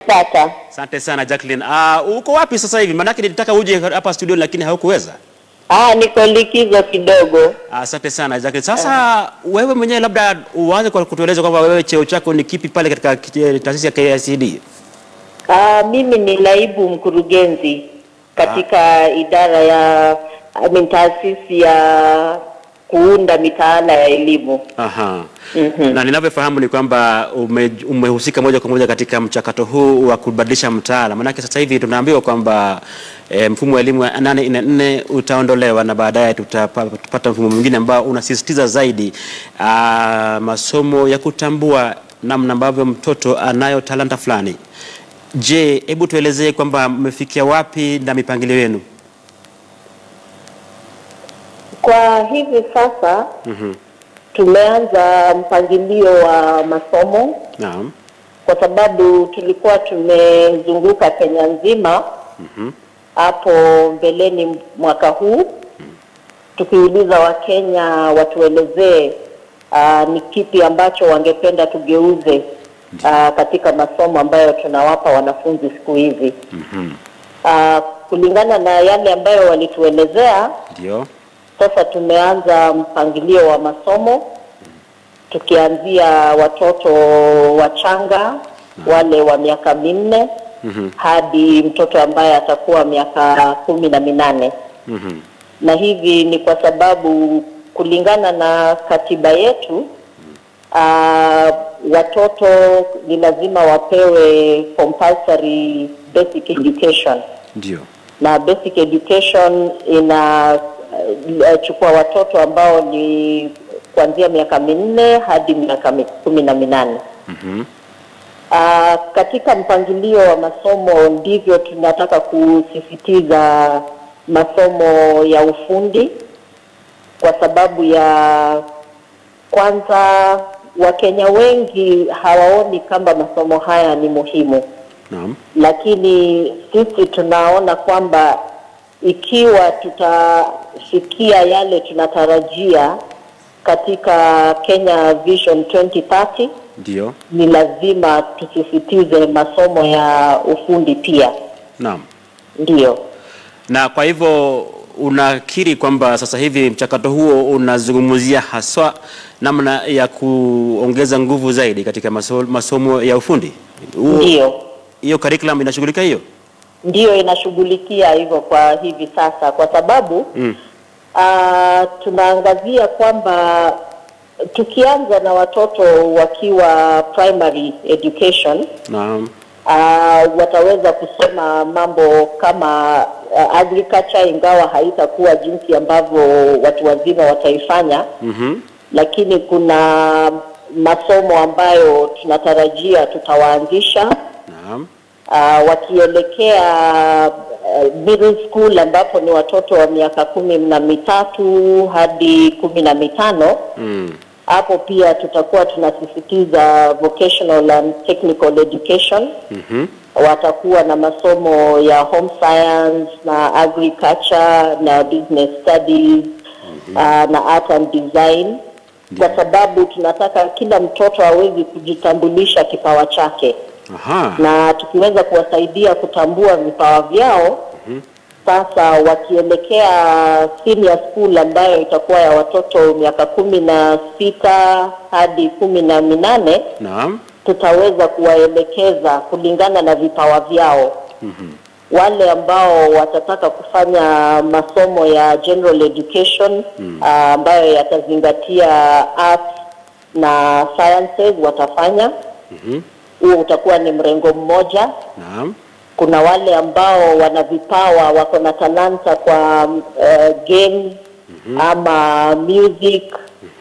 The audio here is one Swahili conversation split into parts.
Tata. Asante sana Jacqueline. Uh, uko wapi sasa hivi? Maanake nilitaka uje hapa studio lakini haukuweza. Ah, niko likizo kidogo. Asante sana Jacqueline. Sasa wewe mwenyewe labda uanze kwa kutueleza kwamba wewe cheo chako ni kipi pale katika ki- taasisi ya KICD? Ah, mimi ni naibu mkurugenzi katika idara ya I mean, taasisi ya kuunda mitaala ya elimu. Aha. Na ninavyofahamu ni kwamba ume, umehusika moja kwa moja katika mchakato huu wa kubadilisha mtaala. Maanake sasa hivi tunaambiwa kwamba e, mfumo wa elimu wa 844 utaondolewa na baadaye tutapata mfumo mwingine ambao unasisitiza zaidi aa, masomo ya kutambua namna ambavyo mtoto anayo talanta fulani. Je, hebu tuelezee kwamba mmefikia wapi na mipangilio yenu? Kwa hivi sasa tumeanza mpangilio wa masomo Naam. kwa sababu tulikuwa tumezunguka Kenya nzima hapo mbeleni mwaka huu tukiuliza Wakenya watuelezee uh, ni kipi ambacho wangependa tugeuze uh, katika masomo ambayo tunawapa wanafunzi siku hizi. Uh, kulingana na yale ambayo walituelezea, Ndio. sasa tumeanza mpangilio wa masomo tukianzia watoto wachanga wale wa miaka minne hadi mtoto ambaye atakuwa miaka kumi na minane Mhm. na hivi ni kwa sababu kulingana na katiba yetu uh, watoto ni lazima wapewe compulsory basic education Ndio. na basic education inachukua watoto ambao ni kuanzia miaka minne hadi miaka mi- kumi na minane. Mhm. Ah, katika mpangilio wa masomo ndivyo tunataka kusisitiza masomo ya ufundi kwa sababu ya kwanza, Wakenya wengi hawaoni kama masomo haya ni muhimu Naam. lakini sisi tunaona kwamba ikiwa tutafikia yale tunatarajia katika Kenya Vision 2030 Ndio. ni lazima tusisitize masomo ya ufundi pia. Naam. Ndiyo, Na kwa hivyo unakiri kwamba sasa hivi mchakato huo unazungumzia haswa namna ya kuongeza nguvu zaidi katika maso, masomo ya ufundi. Huo- ndiyo, Hiyo curriculum inashughulika hiyo? ndiyo inashughulikia hivyo kwa hivi sasa, kwa sababu Mm. Ah, tunaangazia kwamba tukianza na watoto wakiwa primary education Naam. uh, wataweza kusoma mambo kama uh, agriculture ingawa haitakuwa jinsi ambavyo watu wazima wataifanya Mhm. lakini kuna masomo ambayo tunatarajia tutawaanzisha Naam. uh, wakielekea uh, middle school ambapo ni watoto wa miaka kumi na mitatu hadi kumi na mitano Mm. hapo pia tutakuwa tunasisitiza vocational and technical education Mhm. watakuwa na masomo ya home science na agriculture na business studies uh, na art and design kwa sababu tunataka kila mtoto awezi kujitambulisha kipawa chake Aha. na tukiweza kuwasaidia kutambua vipawa vyao sasa wakielekea senior school ambayo itakuwa ya watoto miaka kumi na sita hadi kumi na minane Naam. tutaweza kuwaelekeza kulingana na vipawa vyao wale ambao watataka kufanya masomo ya general education ah, ambayo yatazingatia arts na sciences watafanya Mhm. huo utakuwa ni mrengo mmoja Naam. kuna wale ambao wana vipawa wako na talanta kwa uh, games ama music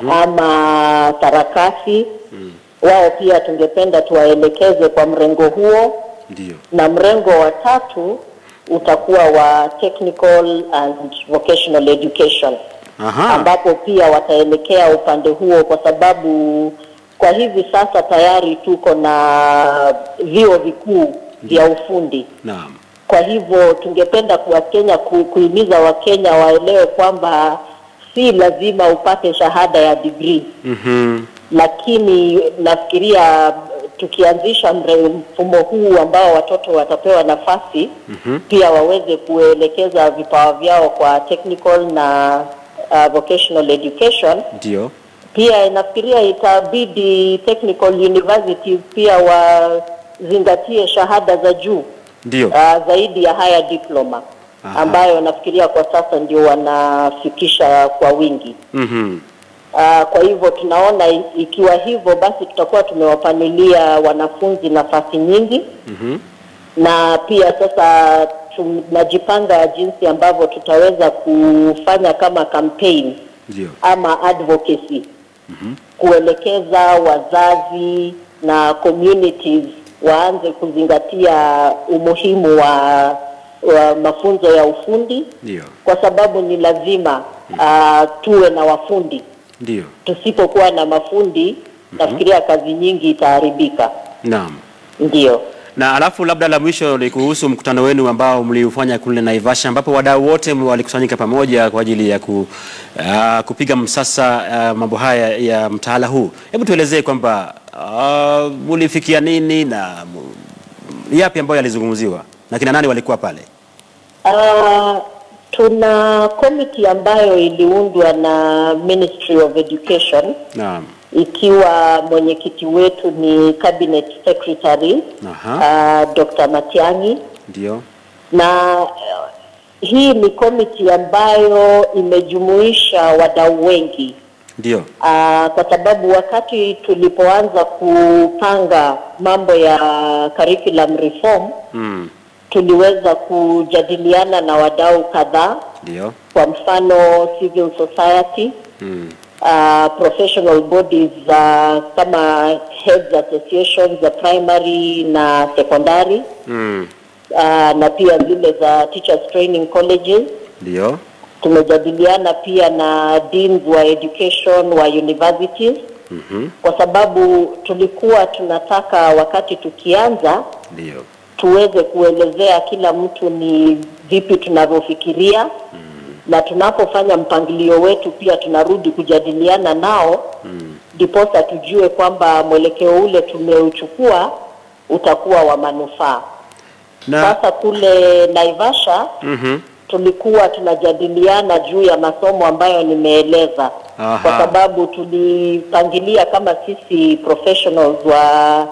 ama sarakasi wao pia tungependa tuwaelekeze kwa mrengo huo Ndio. na mrengo wa tatu utakuwa wa technical and vocational education Aha. ambapo pia wataelekea upande huo kwa sababu kwa hivi sasa tayari tuko na vyuo vikuu vya ufundi Naam. kwa hivyo tungependa kwa Kenya ku, kuhimiza Wakenya waelewe kwamba si lazima upate shahada ya degree Mhm. lakini nafikiria tukianzisha mre- mfumo huu ambao watoto watapewa nafasi mm-hmm. pia waweze kuelekeza vipawa vyao kwa technical na uh, vocational education Ndio. pia nafikiria itabidi technical universities pia wazingatie shahada za juu Ndio. uh, zaidi ya haya diploma Aha. ambayo nafikiria kwa sasa ndio wanafikisha kwa wingi. Mhm. Uh, kwa hivyo tunaona i- ikiwa hivyo basi tutakuwa tumewapanulia wanafunzi nafasi nyingi Mhm. na pia sasa tunajipanga jinsi ambavyo tutaweza kufanya kama campaign Ndio. ama advocacy kuelekeza wazazi na communities waanze kuzingatia umuhimu wa, wa mafunzo ya ufundi Ndio. kwa sababu ni lazima uh, tuwe na wafundi. Ndio. Tusipokuwa na mafundi nafikiria kazi nyingi itaharibika. Naam. Ndio. Na alafu labda la mwisho ni kuhusu mkutano wenu ambao mliufanya kule Naivasha ambapo wadau wote walikusanyika pamoja kwa ajili ya ku, uh, kupiga msasa uh, mambo haya ya mtaala huu. Hebu tuelezee kwamba uh, mulifikia nini na mu- yapi ambayo yalizungumziwa na kina nani walikuwa pale? Uh, tuna komiti ambayo iliundwa na Ministry of Education Naam. ikiwa mwenyekiti wetu ni cabinet secretary Aha. uh, Dr. Matiang'i Ndio. na uh, hii ni komiti ambayo imejumuisha wadau wengi Ndio. uh, kwa sababu wakati tulipoanza kupanga mambo ya curriculum reform Mm. tuliweza kujadiliana na wadau kadhaa Ndio. kwa mfano civil society Mm. uh, professional bodies uh, kama heads associations za primary na secondary Mm. uh, na pia zile za teachers training colleges Ndio. tumejadiliana pia na deans wa education wa universities Mhm. kwa sababu tulikuwa tunataka wakati tukianza Ndio. tuweze kuelezea kila mtu ni vipi tunavyofikiria mm. na tunapofanya mpangilio wetu pia tunarudi kujadiliana nao ndiposa mm. tujue kwamba mwelekeo ule tumeuchukua utakuwa wa manufaa. Na Sasa kule Naivasha mhm. tulikuwa tunajadiliana juu ya masomo ambayo nimeeleza Aha. kwa sababu tulipangilia kama sisi professionals wa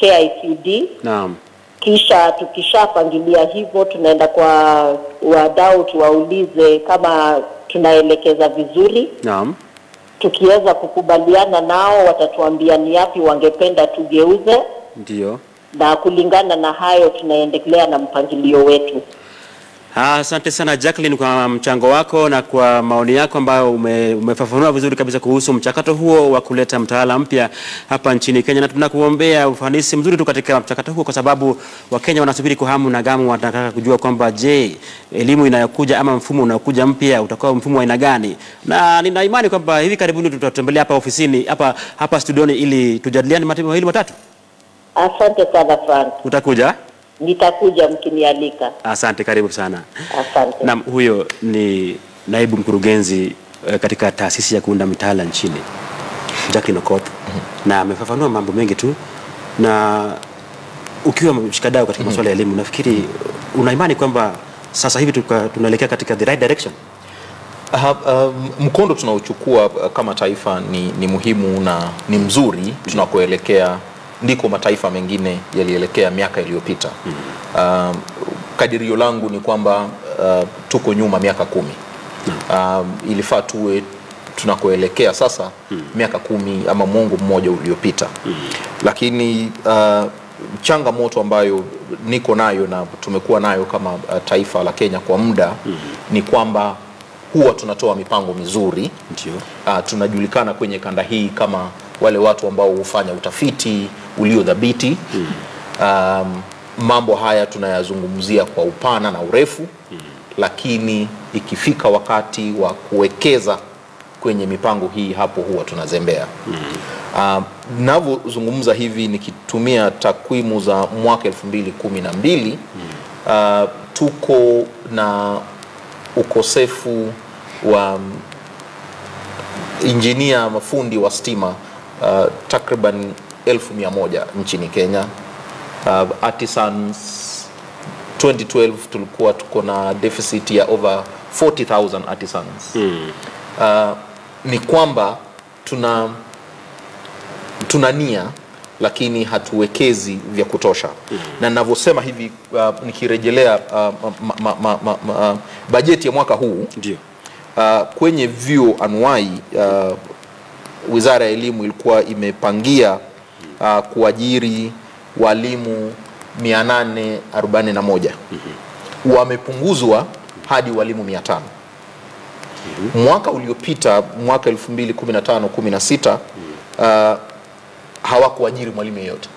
KICD Naam. kisha tukishapangilia hivyo tunaenda kwa wadau tuwaulize kama tunaelekeza vizuri Naam. tukiweza kukubaliana nao watatuambia ni yapi wangependa tugeuze Ndio. na kulingana na hayo tunaendelea na mpangilio wetu Ah, Asante sana Jacqueline kwa mchango wako na kwa maoni yako ambayo ume, umefafanua vizuri kabisa kuhusu mchakato huo wa kuleta mtaala mpya hapa nchini Kenya, na tunakuombea ufanisi mzuri tu katika mchakato huo, kwa sababu Wakenya wanasubiri kwa hamu na gamu, wanataka kujua kwamba je, elimu inayokuja ama mfumo unaokuja mpya utakuwa mfumo wa aina gani, na nina imani kwamba hivi karibuni tutatembelea hapa ofisini hapa hapa studioni ili tujadiliane mambo mawili matatu. asante sana Frank Utakuja? nitakuja mkinialika Asante, karibu sana. asante Naam, huyo ni naibu mkurugenzi eh, katika taasisi ya kuunda mitaala nchini Jacqueline Okoth, na amefafanua mambo mengi tu, na ukiwa mshikadau katika masuala ya elimu, nafikiri una imani kwamba sasa hivi tuka- tunaelekea katika the right direction. Ha, um, mkondo tunaochukua uh, kama taifa ni, ni muhimu na ni mzuri tunakoelekea ndiko mataifa mengine yalielekea miaka iliyopita. Um, kadirio langu ni kwamba uh, tuko nyuma miaka kumi. Um, ilifaa tuwe tunakoelekea sasa miaka kumi ama mwongo mmoja uliopita, lakini uh, changamoto ambayo niko nayo na tumekuwa nayo kama uh, taifa la Kenya kwa muda ni kwamba huwa tunatoa mipango mizuri Ndio. uh, tunajulikana kwenye kanda hii kama wale watu ambao hufanya utafiti uliodhabiti mm. um, mambo haya tunayazungumzia kwa upana na urefu mm. lakini ikifika wakati wa kuwekeza kwenye mipango hii hapo huwa tunazembea mm. uh, navyozungumza hivi nikitumia takwimu za mwaka elfu mbili kumi na mbili uh, tuko na ukosefu wa injinia mafundi wa stima uh, takriban elfu mia moja nchini Kenya. Uh, artisans 2012 tulikuwa tuko na deficit ya over 40,000 artisans. Uh, ni kwamba tuna tuna nia lakini hatuwekezi vya kutosha mm. na ninavyosema hivi uh, nikirejelea uh, ma, ma, ma, ma, ma, uh, bajeti ya mwaka huu Ndio. uh, kwenye vyuo anuai uh, wizara ya elimu ilikuwa imepangia uh, kuajiri walimu 841 wamepunguzwa hadi walimu 500 mwaka uliopita mwaka 2015 16 uh, hawakuajiri mwalimu yeyote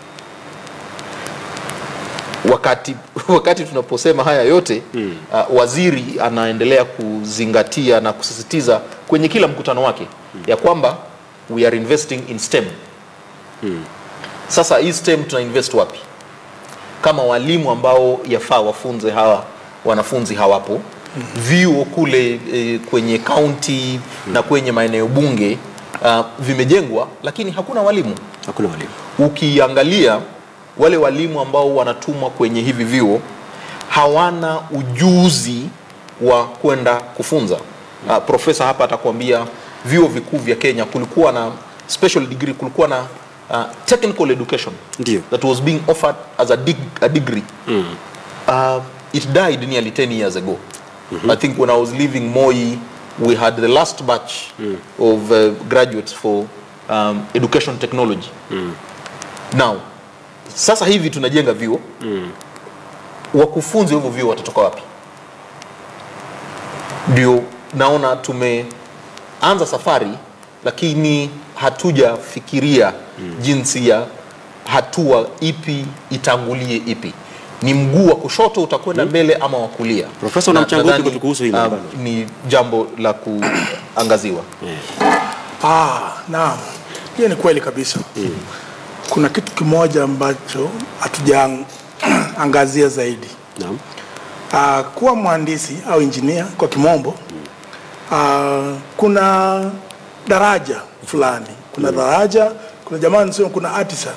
wakati, wakati tunaposema haya yote mm. uh, waziri anaendelea kuzingatia na kusisitiza kwenye kila mkutano wake mm. ya kwamba we are investing in STEM mm. Sasa hii STEM tuna invest wapi kama walimu ambao yafaa wafunze hawa wanafunzi hawapo mm -hmm. vyuo kule e, kwenye kaunti mm. na kwenye maeneo bunge uh, vimejengwa lakini hakuna walimu Hakuna walimu. ukiangalia wale walimu ambao wanatumwa kwenye hivi vyuo hawana ujuzi wa kwenda kufunza. Uh, profesa hapa atakwambia vyuo vikuu vya Kenya kulikuwa na special degree, kulikuwa na uh, technical education Ndio. that was being offered as a, dig a degree mm. uh, it died nearly 10 years ago mm-hmm. I think when I was leaving Moi we had the last batch mm. of uh, graduates for um, education technology mm. now sasa hivi tunajenga vyuo mm. wakufunzi wa hivyo vyuo watatoka wapi ndio naona tumeanza safari lakini hatujafikiria mm. jinsi ya hatua ipi itangulie ipi ni mguu wa kushoto utakwenda mbele ama wa kulia Profesa, una Na- mchango upi nadhani, kuhusu hilo? um, ni jambo la kuangaziwa Ah, naam, hiyo ni kweli kabisa. Kuna kitu kimoja ambacho hatujaangazia zaidi. Naam. Ah, kuwa mhandisi au injinia kwa kimombo, ah, kuna daraja fulani, kuna daraja, kuna jamaa nisema, kuna artisan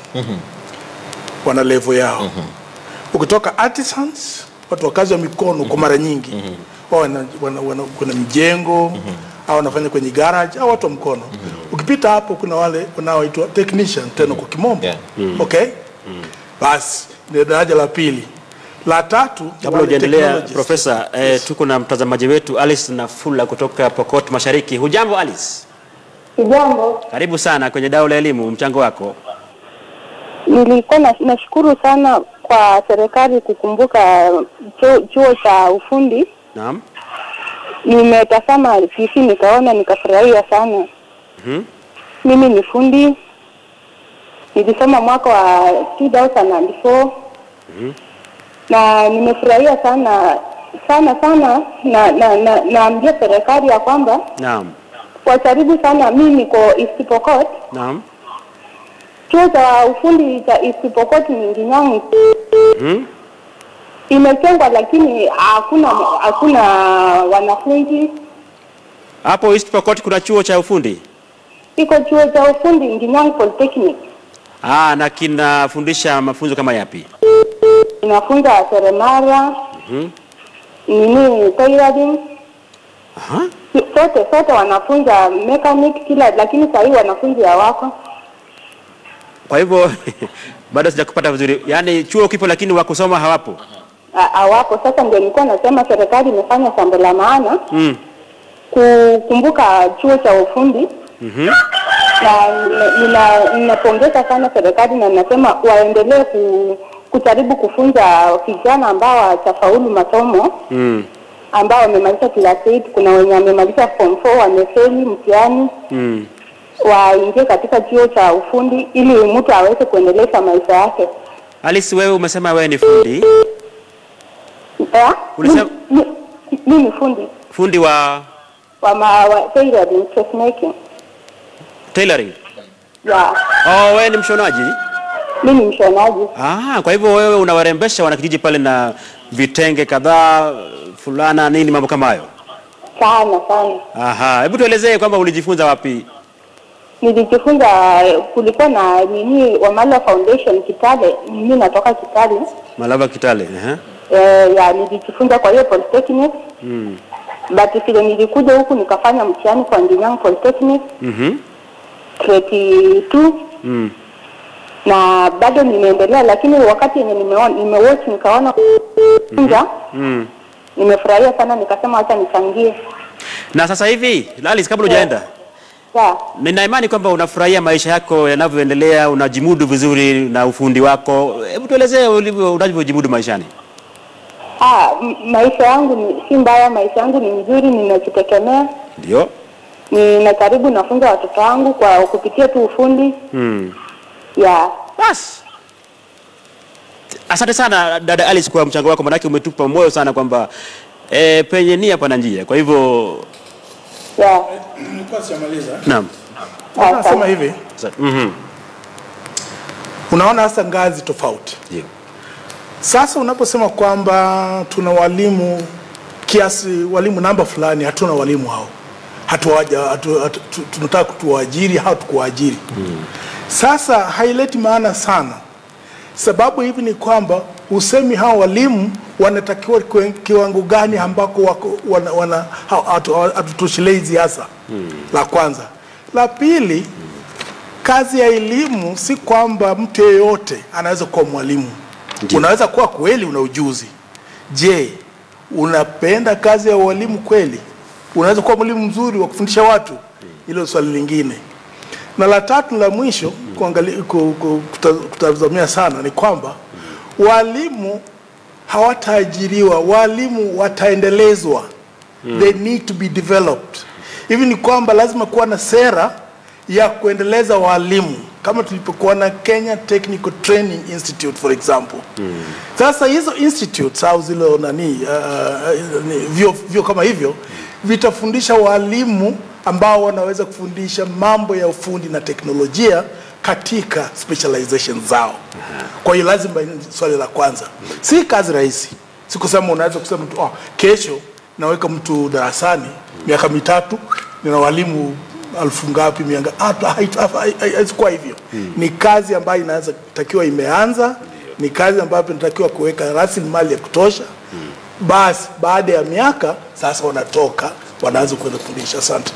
wana level yao. Ukitoka artisans, watu wa kazi wa mikono kwa mara nyingi wao wana, wana, wana, kuna mjengo au wanafanya kwenye garage au watu wa mkono. Ukipita hapo kuna wale wanaoitwa technician tena kwa kimombo. Yeah. Okay? Basi ni daraja la pili. La tatu ni Kabla wale hujaendelea technologists. Profesa, eh, tuko na mtazamaji wetu Alice Nafula kutoka Pokot Mashariki. Hujambo Alice? Kijambo, Karibu sana kwenye dau la elimu, mchango wako. nilikuwa na- nashukuru sana kwa serikali kukumbuka chuo, chuo cha ufundi. Naam. Nimetazama TV nikaona nikafurahia sana. Mhm. Mimi ni fundi, nilisoma mwaka wa 2004 na nimefurahia sana sana sana, na na na naambia serikali ya kwamba Naam. wajaribu sana. Mimi niko East Pokot, Naam. chuo cha ufundi cha East Pokot ni Nginyangi Mhm. imejengwa, lakini hakuna hakuna wanafunzi. Hapo East Pokot kuna chuo cha ufundi. Iko chuo cha ufundi Nginyangi Polytechnic, Ah, na kinafundisha mafunzo kama yapi? inafunza seremala Mhm. nini tailoring Aha. sote sote wanafunza mechanic kila, lakini saa hii wanafunzi hawako. Kwa hivyo bado sijakupata vizuri. Yaani chuo kipo lakini wa kusoma hawapo. Ha- hawapo. Sasa ndio nilikuwa nasema serikali imefanya jambo la maana Mm. kukumbuka chuo cha ufundi Mhm. na nina- ninapongeza sana serikali na ninasema waendelee ku, kujaribu kufunza vijana ambao hawajafaulu masomo Mm. ambao wamemaliza class 8 kuna wenye wamemaliza form 4 wamefeli mtihani Mm. waingie katika chuo cha ufundi ili mtu aweze kuendeleza maisha yake. Alice, wewe umesema wewe ni fundi, Eh? Ulisema- Mi- mi- Mimi ni fundi fundi wa wa ma, wa tailoring dressmaking. tailoring. Ya, Oh, wewe ni mshonaji? mimi ni mshonaji. Ah, kwa hivyo wewe unawarembesha wanakijiji pale na vitenge kadhaa, fulana, nini, mambo kama hayo. Sana sana. Aha, hebu tuelezee kwamba ulijifunza wapi? nilijifunza, kulikuwa na nini Wamalwa Foundation Kitale, mimi natoka Kitale Malava Kitale. Ehe. eh, ya nilijifunza kwa hiyo polytechnic Mm. but vile nilikuja huku nikafanya mtihani kwa Ndinyang Polytechnic Mhm. grade 2 Mm. na bado nimeendelea, lakini wakati yenye nimeona nimewatch nikaona funza Mm. nimefurahia sana, nikasema acha nichangie. Na sasa hivi Lalis, kabla hujaenda Ya, nina imani kwamba unafurahia maisha yako yanavyoendelea, unajimudu vizuri na ufundi wako. Hebu tuelezee ulivyo unavyojimudu maishani. ah, m- maisha yangu ni si mbaya, maisha yangu ni mzuri, ninajitegemea, Ndio. ninajaribu nafunza watoto wangu kwa kupitia tu ufundi Mm. ya Bas. Asante sana dada Alice kwa mchango wako, manake umetupa moyo sana kwamba e, penye nia pana njia. Kwa hivyo ya Nilikuwa sijamaliza. naam. Nasema hivi, Sa- Mhm. unaona hasa ngazi tofauti. Ndio. Sasa unaposema kwamba tuna walimu kiasi, walimu namba fulani, hatuna walimu hao, hatuwaja hatu, hatu, tu- tunataka kutuwaajiri au tukuwaajiri. Sasa haileti maana sana. Sababu hivi ni kwamba usemi hao walimu wanatakiwa kwe- kiwango gani ambako wako wana, wana, hao- hatu- hatutoshelezi hasa la kwanza. La pili, kazi ya elimu si kwamba mtu yeyote anaweza kuwa mwalimu. Ndiyo. Unaweza kuwa kweli una ujuzi. Je, unapenda kazi ya ualimu kweli? Unaweza kuwa mwalimu mzuri wa kufundisha watu? Hilo swali lingine. Na la tatu la mwisho kuangalia ku- ku- kuta- kutazamia sana ni kwamba walimu hawataajiriwa, walimu wataendelezwa. They need to be developed. Hivi ni kwamba lazima kuwa na sera ya kuendeleza walimu kama tulipokuwa na Kenya Technical Training Institute for example. Sasa hizo institutes au zile nani uh, ni- vyo, vyo kama hivyo vitafundisha walimu ambao wanaweza kufundisha mambo ya ufundi na teknolojia katika specialization zao. Kwa hiyo lazima, swali la kwanza, si kazi rahisi. Si kusema unaweza kusema tu oh, kesho naweka mtu darasani miaka mitatu nina walimu alfu ngapi mia ngapi. Hata hait- hait- hait- haitakuwa hivyo. Ni kazi ambayo inaweza takiwa imeanza, ni kazi ambayo inatakiwa kuweka rasilimali ya kutosha. Basi baada ya miaka sasa wanatoka wanaanza kwenda kufundisha. Asante.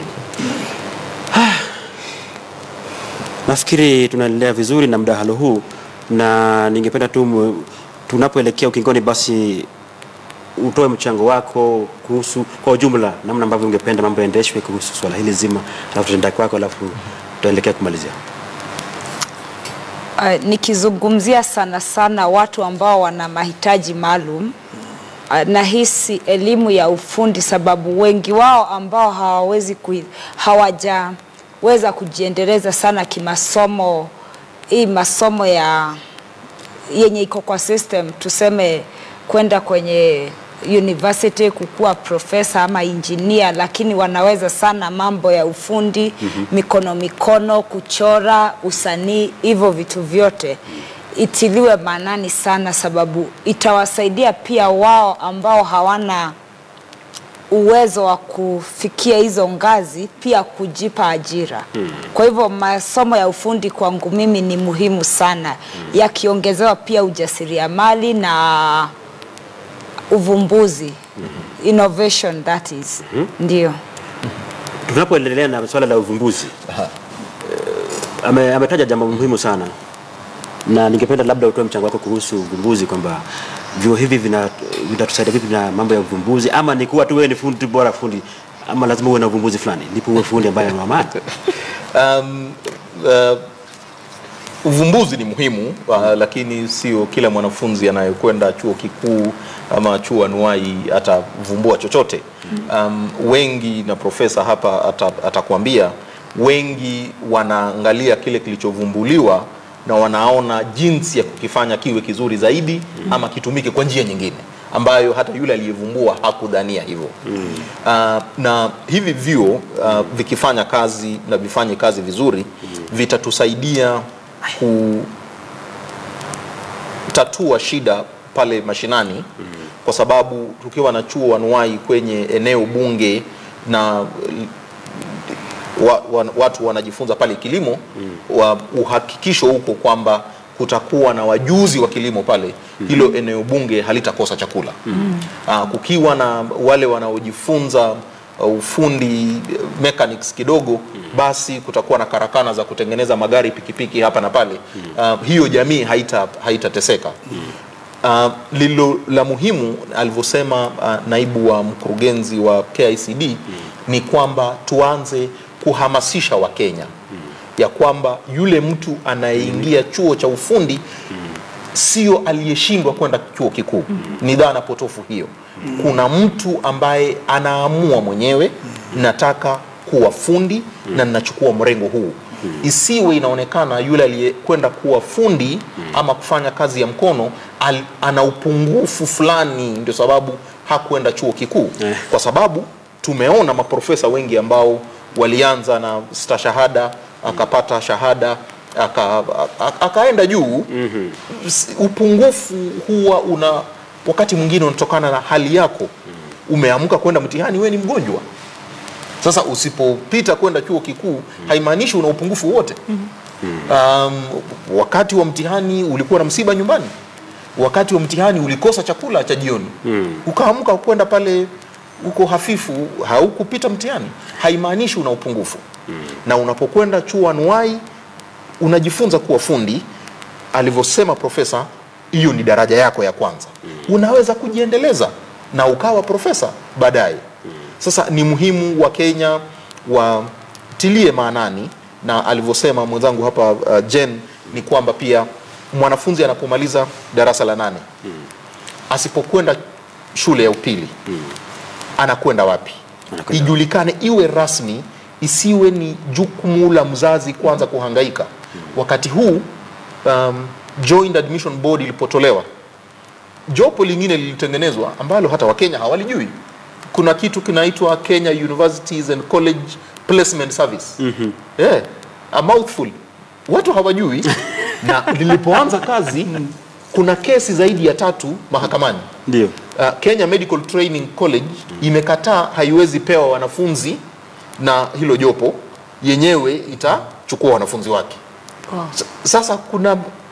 Nafikiri tunaendelea vizuri na mdahalo huu, na ningependa tu mu- tunapoelekea ukingoni, basi utoe mchango wako kuhusu kwa ujumla namna ambavyo ungependa mambo yaendeshwe kuhusu swala hili zima, alafu tutaenda kwako, alafu tutaelekea kumalizia. Uh, nikizungumzia sana sana watu ambao wana mahitaji maalum uh, nahisi elimu ya ufundi, sababu wengi wao ambao hawawezi kui, hawajaweza kujiendeleza sana kimasomo, hii masomo ya yenye iko kwa system, tuseme kwenda kwenye university kukuwa profesa ama injinia, lakini wanaweza sana mambo ya ufundi mm-hmm. mikono mikono, kuchora, usanii, hivyo vitu vyote itiliwe maanani sana, sababu itawasaidia pia wao ambao hawana uwezo wa kufikia hizo ngazi pia kujipa ajira. Hmm. Kwa hivyo masomo ya ufundi kwangu mimi ni muhimu sana, hmm. yakiongezewa pia ujasiriamali na uvumbuzi hmm. innovation that is hmm. ndio Tunapoendelea na swala la uvumbuzi eh, ame, ametaja jambo muhimu sana, na ningependa labda utoe mchango wako kuhusu uvumbuzi, kwamba vyuo hivi vina- vinatusaidia vipi na mambo ya uvumbuzi, ama ni kuwa tu wewe ni fundi tu bora fundi, ama lazima uwe na uvumbuzi fulani ndipo uwe fundi ambaye ana amani. Um, uh, uvumbuzi ni muhimu uh, lakini sio kila mwanafunzi anayekwenda chuo kikuu ama chuo anuai atavumbua chochote. Um, wengi na profesa hapa ata, atakwambia wengi wanaangalia kile kilichovumbuliwa na wanaona jinsi ya kukifanya kiwe kizuri zaidi ama kitumike kwa njia nyingine ambayo hata yule aliyevumbua hakudhania hivyo mm. uh, na hivi vyuo uh, vikifanya kazi na vifanye kazi vizuri mm. vitatusaidia kutatua shida pale mashinani mm. kwa sababu tukiwa na chuo anuai kwenye eneo bunge na wa, wa, watu wanajifunza pale kilimo wa uhakikisho huko kwamba kutakuwa na wajuzi wa kilimo pale hilo eneo bunge halitakosa chakula Aa, kukiwa na wale wanaojifunza uh, ufundi eh, mechanics kidogo basi kutakuwa na karakana za kutengeneza magari pikipiki hapa na pale uh, hiyo jamii haita haitateseka Uh, lilo la muhimu alivyosema uh, naibu wa mkurugenzi wa KICD ni kwamba tuanze kuhamasisha Wakenya ya kwamba yule mtu anayeingia chuo cha ufundi sio aliyeshindwa kwenda chuo kikuu. Ni dhana potofu hiyo. Kuna mtu ambaye anaamua mwenyewe, nataka kuwa fundi na ninachukua mrengo huu. Isiwe inaonekana yule aliyekwenda kuwa fundi ama kufanya kazi ya mkono al, ana upungufu fulani, ndio sababu hakwenda chuo kikuu, kwa sababu tumeona maprofesa wengi ambao walianza na stashahada akapata shahada aka, aka, akaenda juu S- upungufu huwa una wakati mwingine unatokana na hali yako umeamka kwenda mtihani we ni mgonjwa sasa usipopita kwenda chuo kikuu haimaanishi una upungufu wote um, wakati wa mtihani ulikuwa na msiba nyumbani wakati wa mtihani ulikosa chakula cha jioni ukaamka kwenda pale uko hafifu haukupita mtihani haimaanishi una upungufu na unapokwenda chuo anuai unajifunza kuwa fundi alivyosema profesa hiyo ni daraja yako ya kwanza unaweza kujiendeleza na ukawa profesa baadaye sasa ni muhimu wa kenya watilie maanani na alivyosema mwenzangu hapa uh, jen ni kwamba pia mwanafunzi anapomaliza darasa la nane asipokwenda shule ya upili anakwenda wapi Anakwenda ijulikane iwe rasmi isiwe ni jukumu la mzazi kwanza kuhangaika wakati huu um, joint admission board ilipotolewa jopo lingine lilitengenezwa ambalo hata wakenya hawalijui kuna kitu kinaitwa kenya universities and college placement service mm-hmm. yeah, a mouthful watu hawajui na lilipoanza kazi kuna kesi zaidi ya tatu mahakamani ndio uh, Kenya Medical Training College imekataa haiwezi pewa wanafunzi na hilo jopo yenyewe itachukua wanafunzi wake. S- Sasa kuna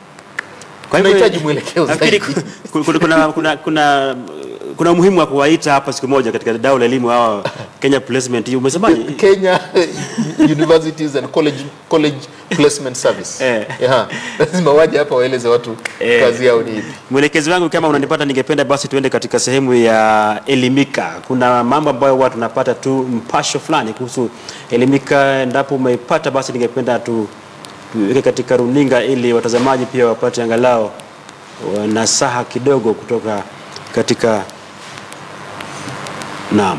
Kwa hivyo, Tunahitaji mwelekeo nafikiri zaidi. ku- ku- kuna, kuna, kuna, kuna umuhimu wa kuwaita hapa siku moja katika dau la elimu hawa Kenya Placement. Umesemaje? Kenya Universities and College, College Placement Service Eh. yeah. Lazima waje hapa waeleze watu Eh. kazi yao ni ipi. Mwelekezi wangu kama unanipata, ningependa basi tuende katika sehemu ya elimika. Kuna mambo ambayo huwa tunapata tu mpasho fulani kuhusu elimika. Endapo umeipata, basi ningependa tu tuweke katika runinga ili watazamaji pia wapate angalau wa- nasaha kidogo kutoka katika naam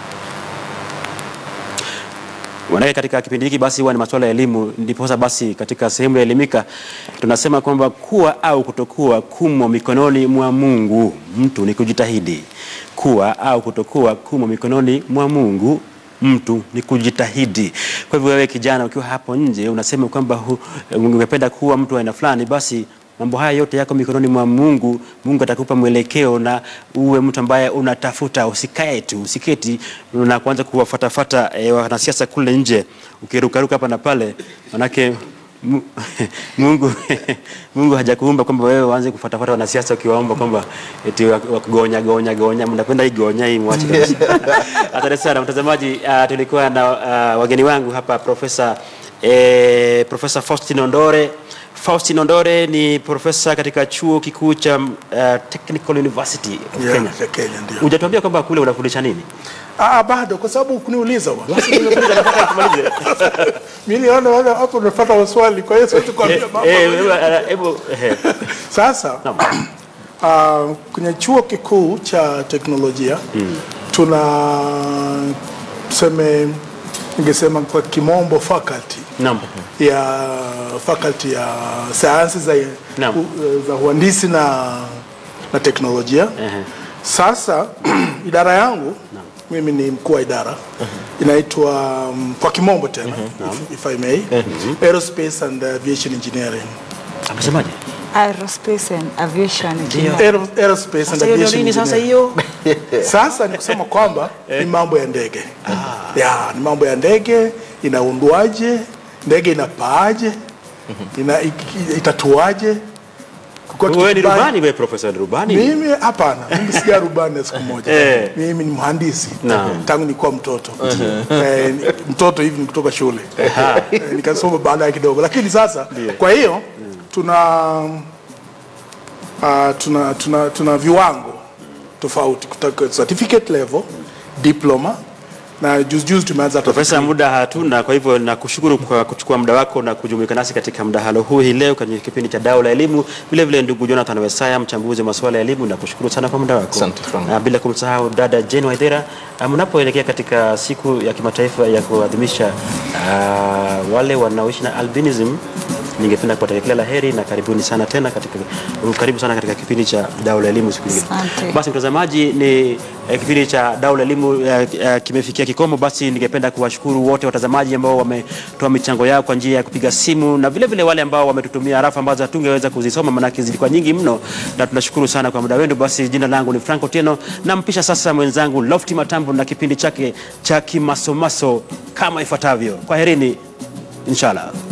Manake katika kipindi hiki basi huwa ni masuala ya elimu, ndiposa basi katika sehemu ya elimika tunasema kwamba kuwa au kutokuwa kumo mikononi mwa Mungu. Mtu ni kujitahidi. Kuwa au kutokuwa kumo mikononi mwa Mungu mtu ni kujitahidi. Kwa hivyo wewe kijana, ukiwa hapo nje unasema kwamba hu- ungependa kuwa mtu wa aina fulani, basi mambo haya yote yako mikononi mwa Mungu. Mungu atakupa mwelekeo na uwe mtu ambaye unatafuta, usikae tu, usiketi na kuanza kuwafatafata e, wanasiasa kule nje ukirukaruka hapa na pale, manake Mu- Mungu Mungu hajakuumba kwamba wewe uanze kufuatafuata wanasiasa ukiwaomba kwamba eti wakigonya gonya gonya, mnapenda hii gonya hii mwache kabisa. Asante sana mtazamaji. Uh, tulikuwa na uh, wageni wangu hapa Profesa eh, Profesa Faustin Ondore. Faustin Ondore ni profesa katika chuo kikuu cha uh, Technical University of Yeah, Kenya. ya Kenya ndio. Hujatuambia kwamba kule unafundisha nini? Ah, bado kwa sababu kuniuliza bwana. Basi nimekuuliza, nataka tumalize. Mimi niliona wewe hapo unafuata maswali kwa hiyo siwezi kuambia Eh, mambo. eh, hebu- hebu eh, Sasa naam. uh, kwenye chuo kikuu cha teknolojia tuna tuseme ningesema kwa kimombo faculty Naam. ya faculty ya sayansi za, Naam. u- za uhandisi na, na teknolojia Ehe. sasa idara yangu mimi ni mkuu wa idara inaitwa um, kwa kimombo tena if, if I may aerospace and aviation engineering Amesemaje? Aerospace and Aviation Engineering. Aero, aerospace and Sasa hiyo ndio aviation nini sasa engineering. hiyo? Sasa ni kusema kwamba ni mambo ya ndege ya ni mambo ya ndege inaundwaje, ndege inapaaje, ina, ik- itatuaje. Kulikuwa Wewe ni kitu kibaya- rubani, wewe profesa ni rubani? mimi hapana, mimi sija rubani siku moja. Eh. Mimi ni mhandisi Naam. tangu nilikuwa mtoto eh, ni- mtoto hivi ni kutoka shule eh, nikasoma baadaye kidogo, lakini sasa kwa hiyo tuna uh, tuna, tuna, tuna viwango tofauti kutoka certificate level, diploma na juzi juzi tumeanza hata Profesa, muda hatuna, kwa hivyo nakushukuru kwa kuchukua muda wako na kujumuika nasi katika mdahalo huu hii leo kwenye kipindi cha Dau la Elimu. Vile vile ndugu Jonathan Wesaya, mchambuzi wa masuala ya elimu, nakushukuru sana kwa muda wako. Asante sana. Na bila kumsahau dada Jane Waithera, ah, mnapoelekea katika siku ya kimataifa ya kuadhimisha uh, wale wanaoishi na albinism ningependa kuwatakia kila la heri na karibuni sana tena katika karibu sana katika kipindi cha Dau la Elimu siku nyingine. Asante. Basi mtazamaji, ni eh, kipindi cha Dau la Elimu eh, eh, kimefikia kikomo. Basi ningependa kuwashukuru wote watazamaji ambao wametoa michango yao kwa njia ya kupiga simu na vile vile wale ambao wametutumia arafa ambazo hatungeweza kuzisoma maanake zilikuwa nyingi mno, na tunashukuru sana kwa muda wenu. Basi jina langu ni Franco Tieno, nampisha sasa mwenzangu Lofty Matambo na kipindi chake cha kimasomaso kama ifuatavyo. Kwaherini, inshallah.